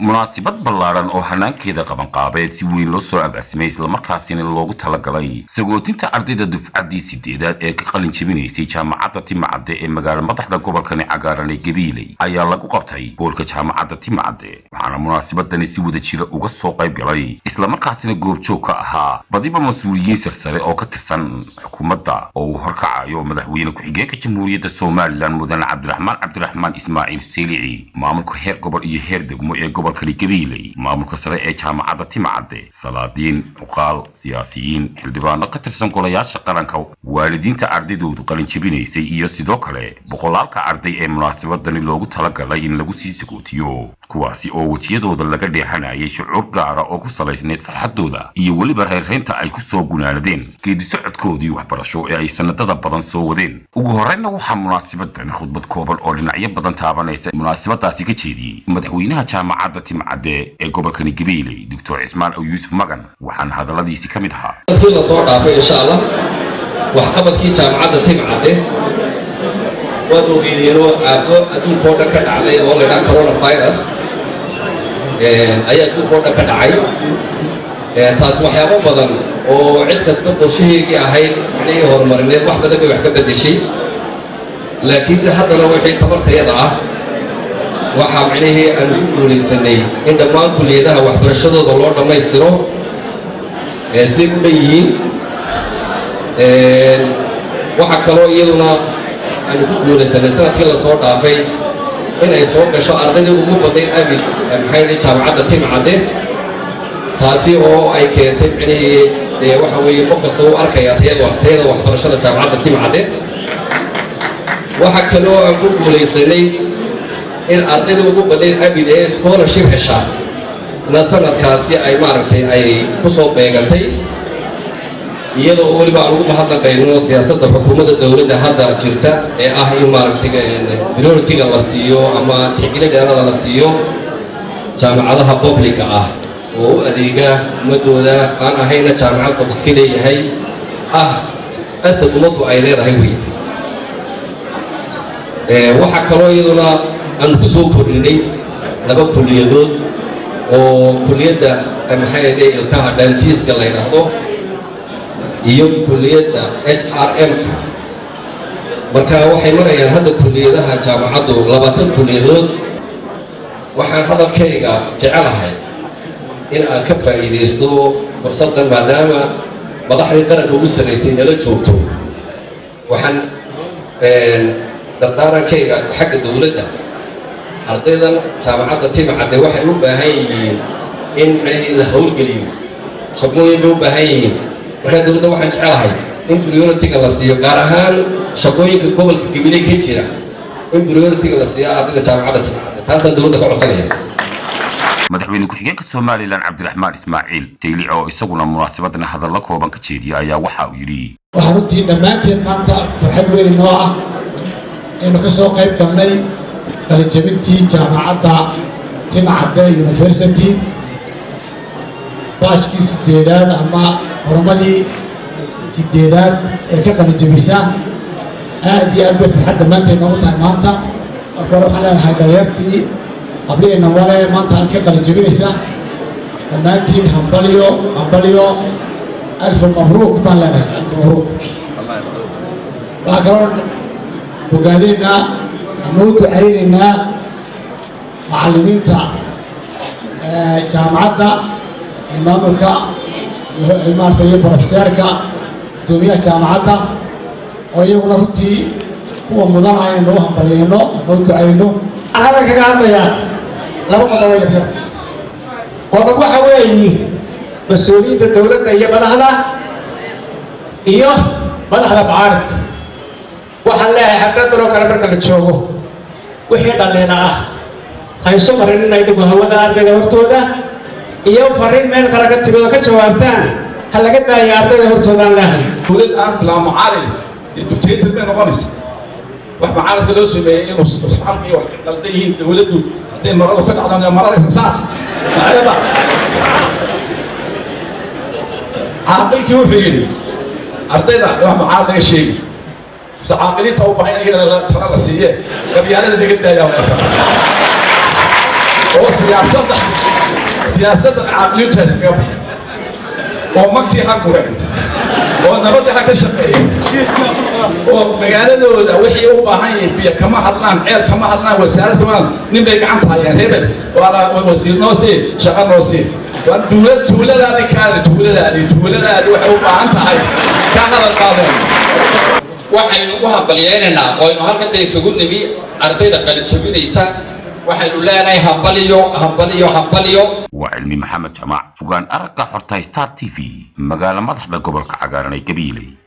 munaasabad ballaadhan oo hanaankeeda qabanqaabeed si weyn loo soo agaasimay islamarkaasina loogu talagalay sagootinta ardayda dufcaddii sideedaad ee ka qalin jebinaysay jaamacadda timacadde ee magaala madaxda gobolkani cagaaran ee gabiiley ayaa lagu qabtay goolka jaamacadda timacadde waxaana munaasabadani si wada jira uga soo qayb galay islamarkaasina goobjoog ka ahaa badiba mas-uuliyiin sarsare oo ka tirsan xukuumadda oo uu horkacayo madaxweyne ku-xigeenka jamhuuriyadda somalilan mudane cabdiraxmaan cabdiraxmaan ismaaciil seelici maamulka heer gobol iyo heer degmo ee gobolkani gabiiley maamulka sare ee jaamacadda timacadde salaadiin cuqaal siyaasiyiin xildhibaano ka tirsan golayaasha qaranka waalidiinta ardaydoodu qalin jebinaysay iyo sidoo kale boqolaalka arday ee munaasabadani loogu talagalay in lagu sii sagootiyo kuwaasi oo wejiyadooda laga dheexanayay shucuur gaara oo ku salaysnayd farxaddooda iyo weliba reerreynta ay ku soo gunaanadeen geedisocodkoodii waxbarasho ee ay sanadada badan soo wadeen ugu horreynna waxaa munaasabadani khudbad kooban oo dhinacyo badan taabanaysa munaasabadaasi ka jeediyey madaxweynaha jaamacadda timcadde ee gobolkani gabiiley doctor cismaan ow yuusuf magan waxaana hadalladiisi ka mid ahaa kii la soo dhaafay insha allah waxqabadkii jaamacadda timcadde waad ogeedeenoo aafo adduunka oo dhan ka dhacday oo la ydhaha coronavirus ayaa adduunka oo dhan ka dhacay taas waxyaabo badan oo cid kasta qorshaheegii ahayd macnihii horumarineed wax badan bay wax ka beddeshay laakiinse haddana wixii tabartayada ah waxaa macnihii aan ku guulaysanay in dhammaan kulliyadaha waxbarashadooda loo dhammaystiro siday u dhan yihiin waxaa kaloo iyaduna aanu ku guulaysanay sanadkii la soo dhaafay inay soo gasho ardaydii ugu badnayd abid maxay jaamacadda timcadde taasi oo ay keentay micnihii dee waxa weeye qof kasta uu arkaya tayada tayada waxbarashada jaamacadda timcadde waxaa kaloo aan ku guulaysanay in ardayda ugu badnayd abid ee scholarship heshaa na sanadkaasi ay maaragtay ay ku soo beegantay iyadoo weliba aan ugu mahadnaqayno siyaasadda xukuumadda dowladda hadda jirta ee ah in maaragtay priority-ga la siiyo ama tixgelin dheerada la siiyo jaamacadaha publica ah oo u adeega ummadooda aan ahayna jaamacad qof iska leeyahay ah asad ummaddu ay leedahay wey waxaa kaloo iyaduna aanu ku soo kordhinay laba kulliyadood oo kulliyadda maxay dhe ilkaha dhaantiiska la ydhaahdo iyo kulliyadda h r m-ka marka waxay marayaan hadda kulliyadaha jaamacaddu labaatan kulliyadood waxaan hadalkayga jecelahay in aan ka faa'iidaysto fursaddan maadaama madaxdii qaranka ugu sarraysay nala joogto waxaan dardaarankayga xagga dowladda ardaydan jaamacadda timcadde waxay u baahan yihiin in micnihii la howlgeliyo shaqooyin bay u baahan yihiin markaa dowladda waxaan jecelahay in priority-ga la siiyo gaar ahaan shaqooyinka gobolka gabiley ka jira in priority-ga la siiyo ardayda jaamacadda timcadde taasaan dowladda ka codsanaya madaxweyne ku-xigeenka somalilan cabdiraxmaan ismaaciil jaylic oo isaguna munaasabadana hadallo kooban ka jeediya ayaa waxa uu yidhi waxaa runtii dhammaanteen maanta farxad weyn noo ah aynu ka soo qayb galnay qalinjabintii jaamacadda timcadde university baashkii sideedaad ama horumadii sideedaad ee ka qalinjabisa aad iyo aad bay farxad dhammaanteed noogu tahay maanta marka hore waxaan leenahay dhalinyartii habliheenna wale maanta aan ka qalinjabinaysa dhammaantiin hambalyo hambalyo alfu mabruuk baan leenahay alfu mabruuk waxaa kaloo bogaadinaynaa ama u ducaynaynaa macallimiinta jaamacadda iyo maamulka maarata iyo brofeseerka guddoomiyaha jaamacadda oo iyaguna runtii kuwa mudan ah inaynu u hambaliyayno ama u ducayno waxaan kaga hadlayaa laba qodobo yaryar qodob waxa weeyi mas-uuliyiinta dowladda iyo madaxda iyo madaxda macaaridka waxaan leeyahay xafladan oo kale marka la joogo wixii dhaliina ah hayso marinina idigu hawada ardayda hortooda iyo fariin meel kale ka timid oo ka jawaabtaan ha laga daaya ardayda hortoodaan leehay dowlad aan bilaa mucaarid iyo dictator bay noqonaysa wax mucaaridka loo sameeyey inuu xalki wax ka qaldan yihiin dowladdu hadday maradu ka dhacdaan marada sasaar maayada caaqilkii wuxuu yidhi ardayda wax mucaarid laga sheegi caaqiliinta u bahan iyadana tala la siiye gabyaalada naga daayaa oo siyaasadda siyaasadda caqliyintaas kaga baxay oo magtii ha gureen oo nabadii ha ka shaqeeyeen oo magaaladooda wixii u baahan yihiin biyo kama hadlaan ceel kama hadlaan wasaarad kama hadlaan nin bay gacanta hayaan hebel waa wasiir noo sii shaqo noo sii waa tuula tuuladaadi kaadi tuuladaadi tuuladaadi waxay u baahan tahay ka hadal qaadeen waxaynu u hambalyeynaynaa oynu halkanta isugu nimi ardayda qalijabinaysa waxaynu leenahay hambaliyo hambaliyo hambaliyo waa cilmi maxamed jamac fogaan aragga xorta star t v magaalo madaxda gobolka cagaaran ee gabiiley